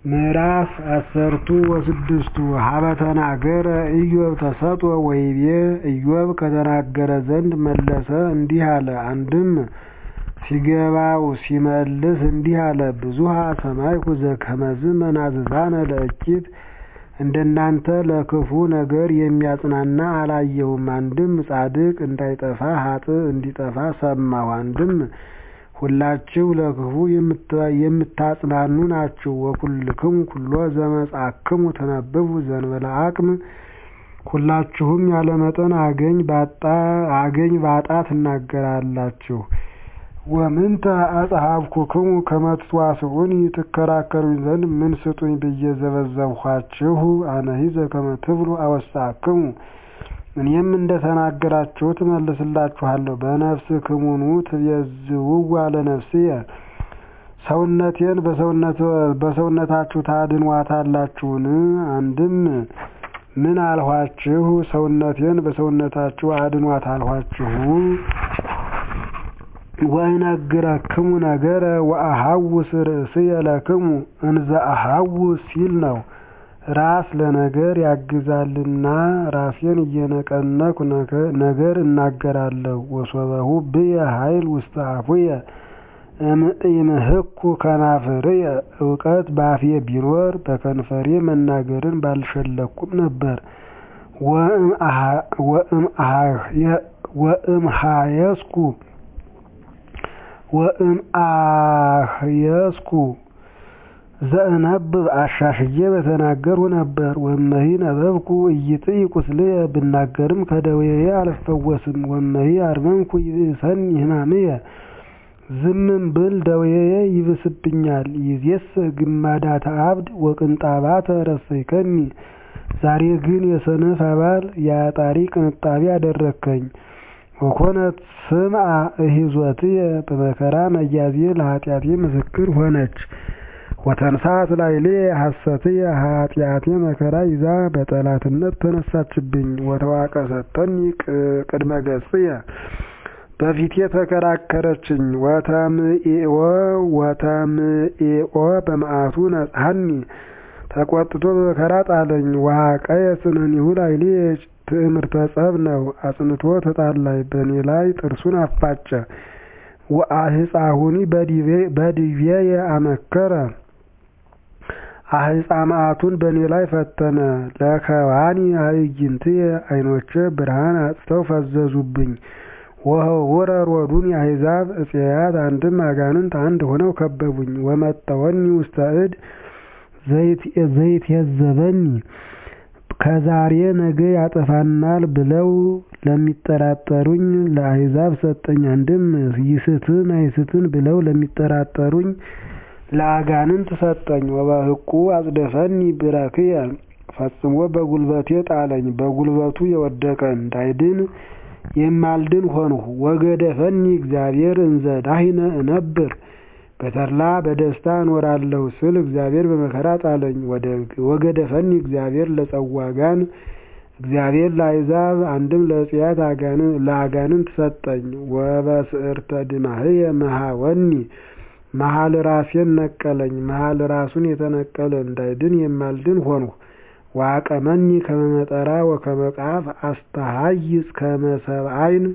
ምዕራፍ አሰርቱ ወስድስቱ ሀበ ተናገረ ኢዮብ ተሰጥኦ ወይቤ ኢዮብ ከተናገረ ዘንድ መለሰ እንዲህ አለ። አንድም ሲገባው ሲመልስ እንዲህ አለ። ብዙኃ ሰማዕኩ ዘከመዝ መናዝዛነ ለእኪት እንደናንተ ለክፉ ነገር የሚያጽናና አላየሁም። አንድም ጻድቅ እንዳይጠፋ ኃጥእ እንዲጠፋ ሰማሁ። አንድም ሁላችሁ ለክፉ የምታጽናኑ ናችሁ። ወኩልክሙ ኩሎ ዘመጻእክሙ ተነብቡ ዘእንበለ አቅም ሁላችሁም ያለመጠን አገኝ ባጣ ትናገራላችሁ። ወምንተ አጽሐፍኩክሙ ከመ ትዋስዑኒ ትከራከሩኝ ዘንድ ምን ስጡኝ ብዬ ዘበዘብኋችሁ? አነሂ ዘከመ ትብሉ አወሳክሙ እኔም እንደ ተናገራችሁ ትመልስላችኋለሁ። በነፍስክሙኑ ትቤዝውዋ ለነፍስየ ሰውነቴን በሰውነታችሁ ታድኗታላችሁን? አንድም ምን አልኋችሁ? ሰውነቴን በሰውነታችሁ አድኗት አልኋችሁ? ወእነግረክሙ ነገረ ወአሐውስ ርእስየ ለክሙ እንዘ አሐውስ ሲል ነው። ራስ ለነገር ያግዛልና ራሴን እየነቀነኩ ነገር እናገራለሁ። ወሶበሁ ብየ ኃይል ውስተ አፉየ እምይምህኩ ከናፍርየ እውቀት ባፌ ቢኖር በከንፈሬ መናገርን ባልሸለኩም ነበር። ወእምሃየስኩ ወእምአህየስኩ ዘእነብብ አሻሽዬ በተናገርሁ ነበር። ወመሂ ነበብኩ ኢይጥኢ ቁስልየ ብናገርም ከደዌዬ አልፈወስም። ወመሂ አርመምኩ ይብእሰኒ ሕማምየ ዝምም ብል ደዌዬ ይብስብኛል። ይዜሰ ግማዳተ አብድ ወቅንጣባተ ረሰይከኒ ዛሬ ግን የሰነፍ አባል የአጣሪ ቅንጣቢ አደረግከኝ። ወኮነት ስምዐ እሂዞትየ በመከራ መያዜ ለኃጢአቴ ምስክር ሆነች። ወተንሳት ላዕሌየ ሐሰትየ ኃጢአቴ መከራ ይዛ በጠላትነት ተነሳችብኝ። ወተዋቀሰተኒ ቅድመ ገጽየ በፊቴ ተከራከረችኝ። ወተምኤኦ ወተምኤኦ በመዓቱ ነጽሐኒ ተቆጥቶ በመከራ ጣለኝ። ወሐቀየ ጽንዕኒሁ ላዕሌየ ትዕምርተ ጸብ ነው አጽንቶ ተጣላኝ። በእኔ ላይ ጥርሱን አፋጨ። ወአህፃሁኒ በዲቤየ አመከረ አህፃ መዓቱን በእኔ ላይ ፈተነ። ለከዋኒ አዕይንትየ ዓይኖቼ ብርሃን አጥተው ፈዘዙብኝ። ወህውረ ሮዱኒ አሕዛብ እፄያት አንድም አጋንንት አንድ ሆነው ከበቡኝ። ወመጠወኒ ውስተ እድ ዘይትየዘበኒ ከዛሬ ነገ ያጠፋናል ብለው ለሚጠራጠሩኝ ለአሕዛብ ሰጠኝ። አንድም ይስትን አይስትን ብለው ለሚጠራጠሩኝ ለአጋንንት ሰጠኝ። ወበሕቁ አጽደፈኒ ብረክየ ፈጽሞ በጉልበቴ ጣለኝ። በጉልበቱ የወደቀ እንዳይድን የማልድን ሆንሁ። ወገደፈኒ እግዚአብሔር እንዘ ዳሂነ እነብር በተድላ በደስታ እኖራለሁ ስል እግዚአብሔር በመከራ ጣለኝ። ወገደፈኒ እግዚአብሔር ለጸዋጋን እግዚአብሔር ለአሕዛብ አንድም ለእፄያት ለአጋንንት ሰጠኝ። ወበስዕርተ ድማህየ መሃወኒ መሀል ራሴን ነቀለኝ። መሀል ራሱን የተነቀለ እንዳይድን የማልድን ሆንሁ። ዋቀመኒ ከመመጠራ ወከመቃፍ አስተሃይጽ ከመሰብአይን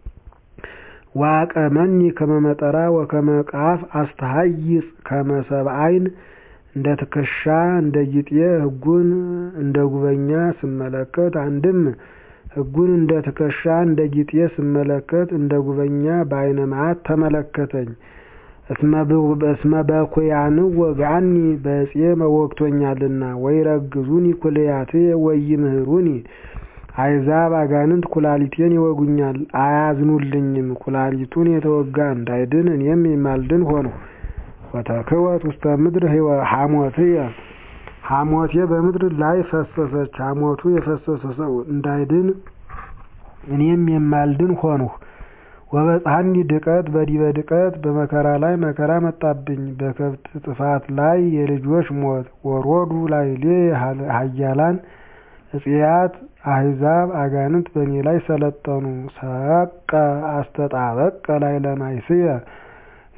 ዋቀመኒ ከመመጠራ ወከመቃፍ አስተሃይጽ ከመሰብአይን እንደ ትከሻ እንደ ጊጤ ሕጉን እንደ ጉበኛ ስመለከት አንድም ሕጉን እንደ ትከሻ እንደ ጊጤ ስመለከት እንደ ጉበኛ በዓይነ መዓት ተመለከተኝ። እስመ በኩያን ወጋኒ በዕፄ መወግቶኛልና ወይረግዙኒ ኩልያትየ ወይምህሩኒ አሕዛብ አጋንንት ኩላሊቴን ይወጉኛል አያዝኑልኝም። ኩላሊቱን የተወጋ እንዳይድን እኔም የማልድን ሆንሁ። ወተክወት ውስተ ምድር ሐሞትየ ሐሞቴ በምድር ላይ ፈሰሰች። ሐሞቱ የፈሰሰ ሰው እንዳይድን እኔም የማልድን ሆንሁ። ወበጽሐኒ ድቀት በዲበ ድቀት በመከራ ላይ መከራ መጣብኝ። በከብት ጥፋት ላይ የልጆች ሞት ወሮዱ ላዕሌ ኃያላን እፄያት አሕዛብ አጋንንት በእኔ ላይ ሰለጠኑ። ሰቀ አስተጣበቀ ላዕለ ማይስየ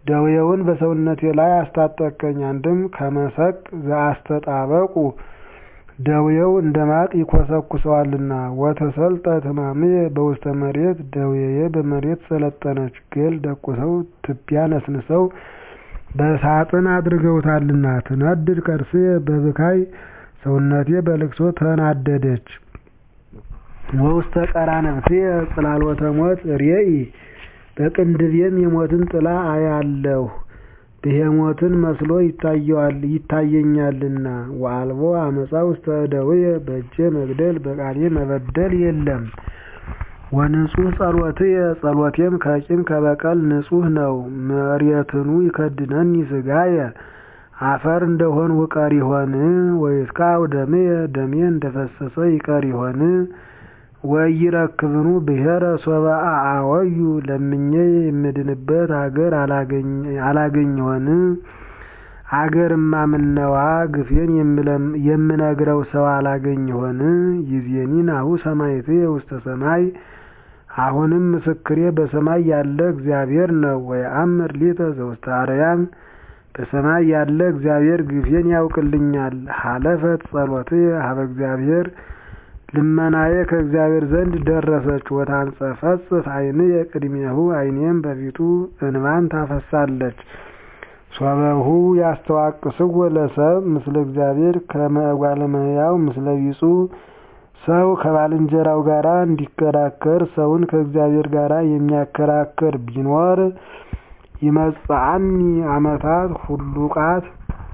ደዌውን በሰውነቴ ላይ አስታጠቀኝ። አንድም ከመሰቅ ዘአስተጣበቁ ደዌው እንደ ማቅ ይኮሰኩሰዋልና። ወተሰልጠ ሕማምየ በውስተ መሬት ደዌዬ በመሬት ሰለጠነች። ገል ደቁሰው ትቢያ ነስንሰው በሳጥን አድርገውታልና። ትነድድ ከርስየ በብካይ ሰውነቴ በልቅሶ ተናደደች። ወውስተ ቀራንብትየ ጽላሎተ ሞት ሬኢ በቅንድቤም የሞትን ጥላ አያለሁ ብሄሞትን መስሎ ይታየኛልና። ወአልቦ አመፃ ውስተ እደውየ በእጄ መግደል በቃሌ መበደል የለም። ወንጹሕ ጸሎትየ ጸሎቴም ከቂም ከበቀል ንጹሕ ነው። መሬትኑ ይከድነኒ ሥጋየ አፈር እንደሆንሁ ቀር ይሆን? ወይትካው ደምየ ደሜ እንደፈሰሰ ይቀር ይሆን? ወኢይረክብኑ ብሔረ ሶበ አአወዩ ለምኜ የምድንበት አገር አላገኝ ይሆን? አገርማ ምነዋ ግፌን የምነግረው ሰው አላገኝ ይሆን? ይዜኒ ናሁ ሰማዕትየ ውስተ ሰማይ አሁንም ምስክሬ በሰማይ ያለ እግዚአብሔር ነው። ወየአምር ሊተ ዘውስተ አርያም በሰማይ ያለ እግዚአብሔር ግፌን ያውቅልኛል። ሀለፈት ጸሎትየ ሀበ እግዚአብሔር ልመናዬ ከእግዚአብሔር ዘንድ ደረሰች። ወታንጸፈጽፍ ዓይንየ ቅድሜሁ ዓይኔም በፊቱ እንባን ታፈሳለች። ሶበሁ ያስተዋቅስዎ ለሰብ ምስለ እግዚአብሔር ከመ እጓለ እመሕያው ምስለ ቢጹ ሰው ከባልንጀራው ጋር እንዲከራከር ሰውን ከእግዚአብሔር ጋር የሚያከራክር ቢኖር ይመጽአኒ ዓመታት ሁሉቃት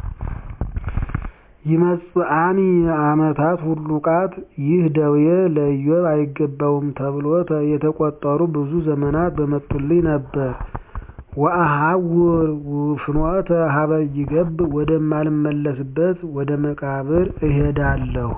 ይመጽአኒ ዓመታት ሁሉቃት ይህ ደዌ ለኢዮብ አይገባውም ተብሎ የተቆጠሩ ብዙ ዘመናት በመጡልኝ ነበር። ወአሐውር ፍኖተ ሀበ ይገብ ወደማልመለስበት ወደ መቃብር እሄዳለሁ።